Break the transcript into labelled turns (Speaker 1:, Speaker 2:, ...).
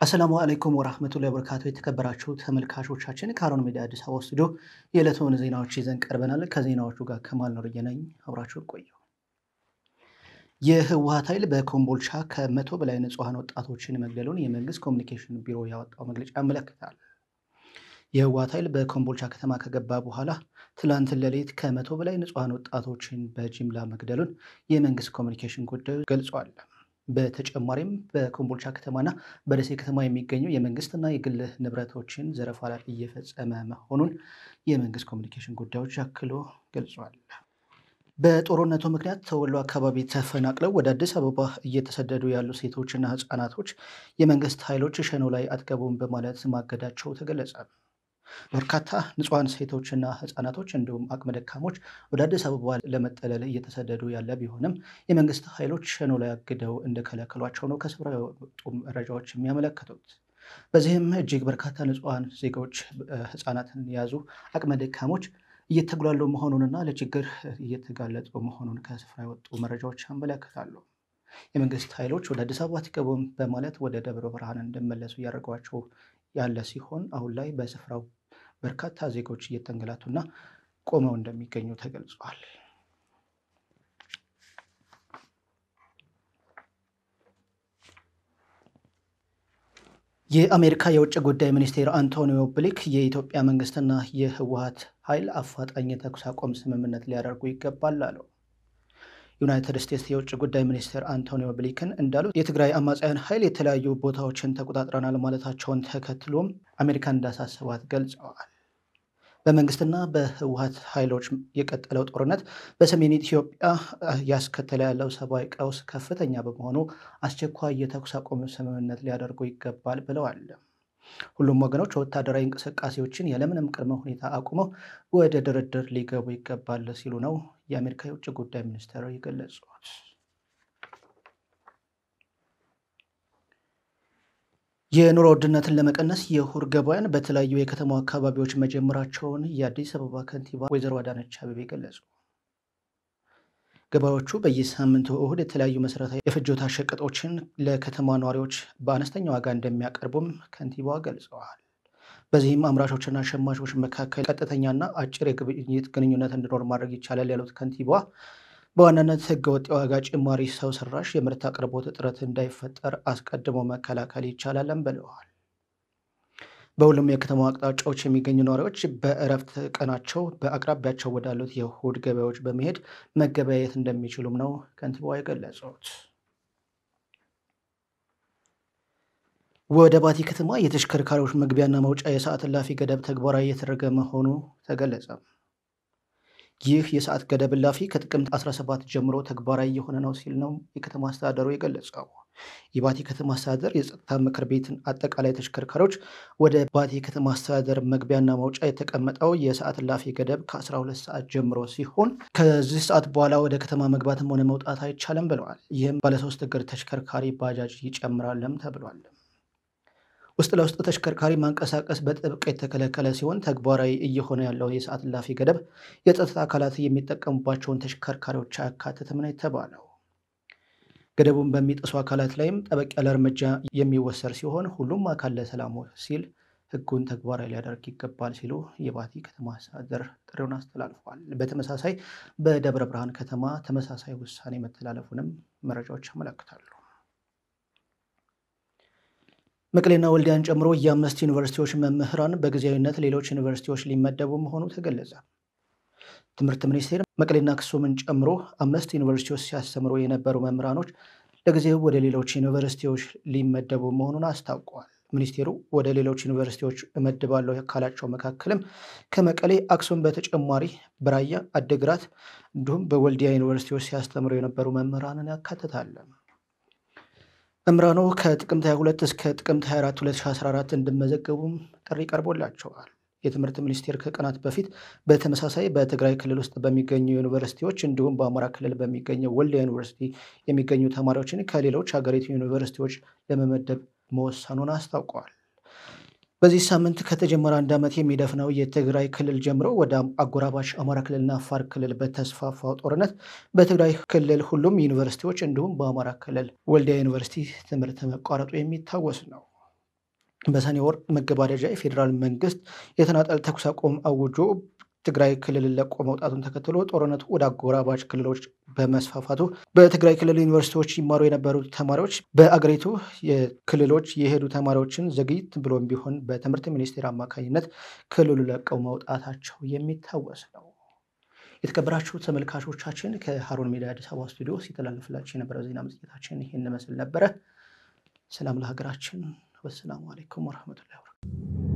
Speaker 1: አሰላሙ አለይኩም ወራህመቱላሂ ወበረካቱ። የተከበራችሁ ተመልካቾቻችን ከሀሩን ሚዲያ አዲስ አበባ ስቱዲዮ የዕለቱን ዜናዎች ይዘን ቀርበናል። ከዜናዎቹ ጋር ከማል ኑርዬ ነኝ። አብራችሁን ቆዩ። የህወሓት ኃይል በኮምቦልቻ ከመቶ በላይ ንጹሐን ወጣቶችን መግደሉን የመንግስት ኮሚኒኬሽን ቢሮ ያወጣው መግለጫ ያመለክታል። የህወሓት ኃይል በኮምቦልቻ ከተማ ከገባ በኋላ ትላንት ሌሊት ከመቶ በላይ ንጹሐን ወጣቶችን በጅምላ መግደሉን የመንግስት ኮሚኒኬሽን ጉዳዮች ገልጿል። በተጨማሪም በኮምቦልቻ ከተማና በደሴ ከተማ የሚገኙ የመንግስትና የግል ንብረቶችን ዘረፋ ላይ እየፈጸመ መሆኑን የመንግስት ኮሚኒኬሽን ጉዳዮች አክሎ ገልጿል። በጦርነቱ ምክንያት ተወሎ አካባቢ ተፈናቅለው ወደ አዲስ አበባ እየተሰደዱ ያሉ ሴቶችና ህጻናቶች የመንግስት ኃይሎች ሸኖ ላይ አትገቡም በማለት ማገዳቸው ተገለጸ። በርካታ ንጹሐን ሴቶችና ህጻናቶች እንዲሁም አቅመ ደካሞች ወደ አዲስ አበባ ለመጠለል እየተሰደዱ ያለ ቢሆንም የመንግስት ኃይሎች ሸኖ ላይ አግደው እንደከለከሏቸው ነው ከስፍራው የወጡ መረጃዎች የሚያመለክቱት። በዚህም እጅግ በርካታ ንጹሐን ዜጎች ህጻናትን የያዙ አቅመ ደካሞች እየተጉላሉ መሆኑንና ለችግር እየተጋለጡ መሆኑን ከስፍራ የወጡ መረጃዎች ያመለክታሉ። የመንግስት ኃይሎች ወደ አዲስ አበባ አትገቡም በማለት ወደ ደብረ ብርሃን እንዲመለሱ እያደረጓቸው ያለ ሲሆን አሁን ላይ በስፍራው በርካታ ዜጎች እየተንገላቱና ቆመው እንደሚገኙ ተገልጿል። የአሜሪካ የውጭ ጉዳይ ሚኒስቴር አንቶኒዮ ብሊክ የኢትዮጵያ መንግስትና የህወሓት ኃይል አፋጣኝ የተኩስ አቁም ስምምነት ሊያደርጉ ይገባል አለው። ዩናይትድ ስቴትስ የውጭ ጉዳይ ሚኒስትር አንቶኒዮ ብሊክን እንዳሉት የትግራይ አማጽያን ኃይል የተለያዩ ቦታዎችን ተቆጣጥረናል ማለታቸውን ተከትሎም አሜሪካን እንዳሳሰባት ገልጸዋል። በመንግስትና በህወሓት ኃይሎች የቀጠለው ጦርነት በሰሜን ኢትዮጵያ ያስከተለ ያለው ሰብአዊ ቀውስ ከፍተኛ በመሆኑ አስቸኳይ የተኩስ አቁም ስምምነት ሊያደርጉ ይገባል ብለዋል። ሁሉም ወገኖች ወታደራዊ እንቅስቃሴዎችን ያለምንም ቅድመ ሁኔታ አቁመው ወደ ድርድር ሊገቡ ይገባል ሲሉ ነው የአሜሪካ የውጭ ጉዳይ ሚኒስትር የገለጹት። የኑሮ ውድነትን ለመቀነስ የእሁድ ገበያን በተለያዩ የከተማው አካባቢዎች መጀመራቸውን የአዲስ አበባ ከንቲባ ወይዘሮ አዳነች አቤቤ ገለጹ። ገበያዎቹ በየሳምንቱ እሁድ የተለያዩ መሰረታዊ የፍጆታ ሸቀጦችን ለከተማ ነዋሪዎች በአነስተኛ ዋጋ እንደሚያቀርቡም ከንቲባዋ ገልጸዋል። በዚህም አምራቾችና ሸማቾች መካከል ቀጥተኛና አጭር የግብይት ግንኙነት እንዲኖር ማድረግ ይቻላል ያሉት ከንቲባዋ በዋናነት ህገወጥ የዋጋ ጭማሪ፣ ሰው ሰራሽ የምርት አቅርቦት እጥረት እንዳይፈጠር አስቀድሞ መከላከል ይቻላልም ብለዋል። በሁሉም የከተማ አቅጣጫዎች የሚገኙ ነዋሪዎች በእረፍት ቀናቸው በአቅራቢያቸው ወዳሉት የእሁድ ገበያዎች በመሄድ መገበያየት እንደሚችሉም ነው ከንቲባዋ የገለጹት። ወደ ባቲ ከተማ የተሽከርካሪዎች መግቢያና መውጫ የሰዓት እላፊ ገደብ ተግባራዊ እየተደረገ መሆኑ ተገለጸ። ይህ የሰዓት ገደብ እላፊ ከጥቅምት 17 ጀምሮ ተግባራዊ የሆነ ነው ሲል ነው የከተማ አስተዳደሩ የገለጸው። የባቲ ከተማ አስተዳደር የጸጥታ ምክር ቤትን አጠቃላይ ተሽከርካሪዎች ወደ ባቲ ከተማ አስተዳደር መግቢያና መውጫ የተቀመጠው የሰዓት እላፊ ገደብ ከ12 ሰዓት ጀምሮ ሲሆን ከዚህ ሰዓት በኋላ ወደ ከተማ መግባትም ሆነ መውጣት አይቻልም ብለዋል። ይህም ባለሶስት እግር ተሽከርካሪ ባጃጅ ይጨምራልም ተብሏል። ውስጥ ለውስጥ ተሽከርካሪ ማንቀሳቀስ በጥብቅ የተከለከለ ሲሆን ተግባራዊ እየሆነ ያለው የሰዓት እላፊ ገደብ የጸጥታ አካላት የሚጠቀሙባቸውን ተሽከርካሪዎች አያካትትም ነው የተባለው። ገደቡን በሚጥሱ አካላት ላይም ጠበቅ ያለ እርምጃ የሚወሰድ ሲሆን ሁሉም አካል ለሰላሙ ሲል ሕጉን ተግባራዊ ሊያደርግ ይገባል ሲሉ የባቲ ከተማ አስተዳደር ጥሪውን አስተላልፏል። በተመሳሳይ በደብረ ብርሃን ከተማ ተመሳሳይ ውሳኔ መተላለፉንም መረጃዎች ያመለክታሉ። መቀሌና ወልዲያን ጨምሮ የአምስት ዩኒቨርሲቲዎች መምህራን በጊዜያዊነት ሌሎች ዩኒቨርሲቲዎች ሊመደቡ መሆኑ ተገለጸ። ትምህርት ሚኒስቴር መቀሌና አክሱምን ጨምሮ አምስት ዩኒቨርሲቲዎች ሲያስተምሩ የነበሩ መምህራኖች ለጊዜው ወደ ሌሎች ዩኒቨርሲቲዎች ሊመደቡ መሆኑን አስታውቋል። ሚኒስቴሩ ወደ ሌሎች ዩኒቨርሲቲዎች እመድባለሁ ካላቸው መካከልም ከመቀሌ፣ አክሱም በተጨማሪ በራያ አድግራት እንዲሁም በወልዲያ ዩኒቨርሲቲዎች ሲያስተምሩ የነበሩ መምህራንን ያካትታል። መምህራኑ ከጥቅምት 22 እስከ ጥቅምት 24 2014 እንዲመዘገቡም ጥሪ ቀርቦላቸዋል። የትምህርት ሚኒስቴር ከቀናት በፊት በተመሳሳይ በትግራይ ክልል ውስጥ በሚገኙ ዩኒቨርሲቲዎች እንዲሁም በአማራ ክልል በሚገኘው ወልዲያ ዩኒቨርሲቲ የሚገኙ ተማሪዎችን ከሌሎች ሀገሪቱ ዩኒቨርሲቲዎች ለመመደብ መወሰኑን አስታውቀዋል። በዚህ ሳምንት ከተጀመረ አንድ ዓመት የሚደፍነው የትግራይ ክልል ጀምሮ ወደ አጎራባች አማራ ክልልና አፋር ክልል በተስፋፋው ጦርነት በትግራይ ክልል ሁሉም ዩኒቨርሲቲዎች እንዲሁም በአማራ ክልል ወልዲያ ዩኒቨርሲቲ ትምህርት መቋረጡ የሚታወስ ነው። በሰኔ ወር መገባደጃ የፌዴራል መንግስት የተናጠል ተኩስ አቁም አውጆ ትግራይ ክልልን ለቆ መውጣቱን ተከትሎ ጦርነቱ ወደ አጎራባች ክልሎች በመስፋፋቱ በትግራይ ክልል ዩኒቨርሲቲዎች ይማሩ የነበሩ ተማሪዎች በአገሪቱ የክልሎች የሄዱ ተማሪዎችን ዘግይት ብሎም ቢሆን በትምህርት ሚኒስቴር አማካኝነት ክልሉ ለቀው መውጣታቸው የሚታወስ ነው። የተከበራችሁ ተመልካቾቻችን ከሀሩን ሚዲያ አዲስ አበባ ስቱዲዮ ሲተላለፍላችሁ የነበረው ዜና መጽሔታችን ይህን መስል ነበረ። ሰላም ለሀገራችን። ወሰላሙ አሌይኩም ወረህመቱላሂ ወበረካቱህ።